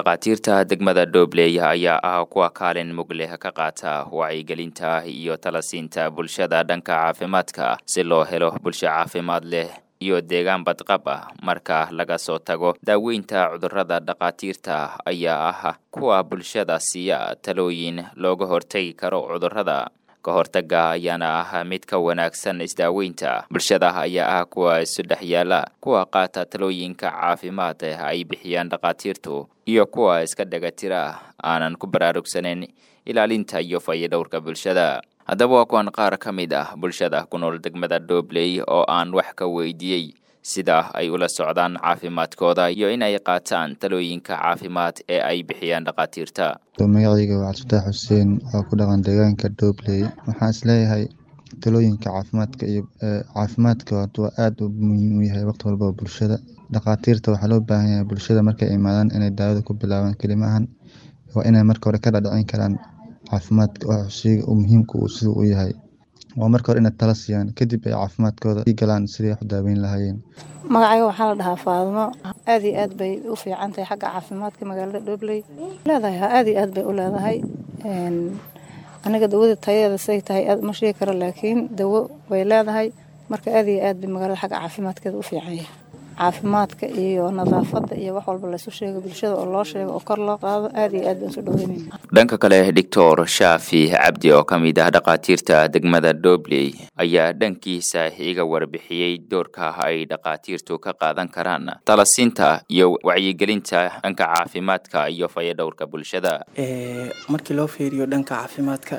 dhakhaatiirta degmada dhobley ayaa ah kuwa kaalin mug leh ka qaata wacyigelinta iyo talasiinta bulshada dhanka caafimaadka si loo helo bulsho caafimaad leh iyo deegaan badqab ah marka laga soo tago daaweynta cudurrada dhakhaatiirta ayaa ah kuwa bulshada siiya talooyin looga hortagi karo cudurrada ka hortaga ayaana ah mid ka wanaagsan isdaaweynta bulshada ayaa ah kuwa isu dhex yaala kuwa qaata talooyinka caafimaad ay bixiyaan dhakhaatiirtu iyo kuwa iska dhagatira aanan ku baraarugsaneyn ilaalinta iyo fayadhowrka bulshada haddaba waa kuwan qaar ka mid ah bulshada ku nool degmada dhobley oo aan wax ka weydiiyey sida ay ula socdaan caafimaadkooda iyo inay qaataan talooyinka caafimaad ee ay bixiyaan dhakhaatiirta magacayga waa cabdifatax xuseen oo ku dhaqan deegaanka dhobley waxaan isleeyahay talooyinka caafimaadka iyo caafimaadka waa aada u muhiim u yahay waqti walbaba bulshada dhakhaatiirta waxaa loo baahan yahay bulshada markay imaadaan inay daawada ku bilaabaan kelimahan waa inay marka hore ka dhadhicin karaan caafimaadka waxshiga uu muhiimka uu siduu u yahay waa marka hore inay tala siiyaan kadib ay caafimaadkooda ii galaan sidii wax daaweyn lahaayeen magacayga waxaa la dhahaa faadmo aad iyo aad bay u fiican tahay xagga caafimaadka magaalada dhobley leedahay aad iyo aad bay u leedahay aniga dawada tayadeeda say tahay aad ma sheegi karo laakiin dawo way leedahay marka aad iyo aad bay magaalada xagga caafimaadkeeda u fiican yahay caafimaadka iyo nadaafada iyo wax walba laysu sheego bulshada oo loo sheego oo kor loo qaado aad iyo aad baan soo dhaweynayna dhanka kale doctor shaafi cabdi oo ka mid ah dhakhaatiirta degmada dhobley ayaa dhankiisa iga warbixiyey doorka ay dhakhaatiirtu ka qaadan karaan talasiinta iyo wacyigelinta dhanka caafimaadka iyo fayadhowrka bulshada markii loo fiiriyo dhanka caafimaadka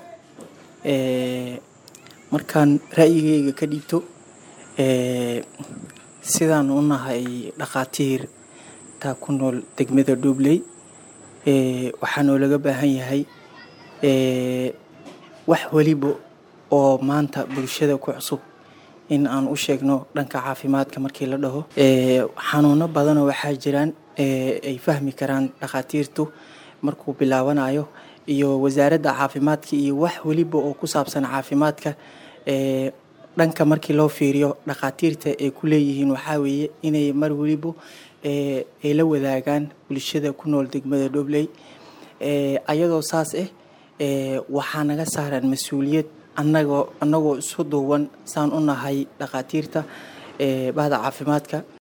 markaan ra'yigeyga ka dhiibto sidaan u nahay dhakhaatiir taa ku nool degmada dhobley waxaa noolaga baahan yahay wax weliba oo maanta bulshada ku cusub in aan u sheegno dhanka caafimaadka markii la dhaho xanuuno badanoo waxaa jiraan ay fahmi karaan dhakhaatiirtu markuu bilaabanayo iyo wasaaradda caafimaadka iyo wax weliba oo ku saabsan caafimaadka dhanka markii loo fiiriyo dhakhaatiirta ay ku leeyihiin waxaa weeye inay mar weliba ay la wadaagaan bulshada ku nool degmada dhobley ayadoo saas ah waxaa naga saaran mas-uuliyad anagoo annagoo isu duuban saan u nahay dhakhaatiirta bahda caafimaadka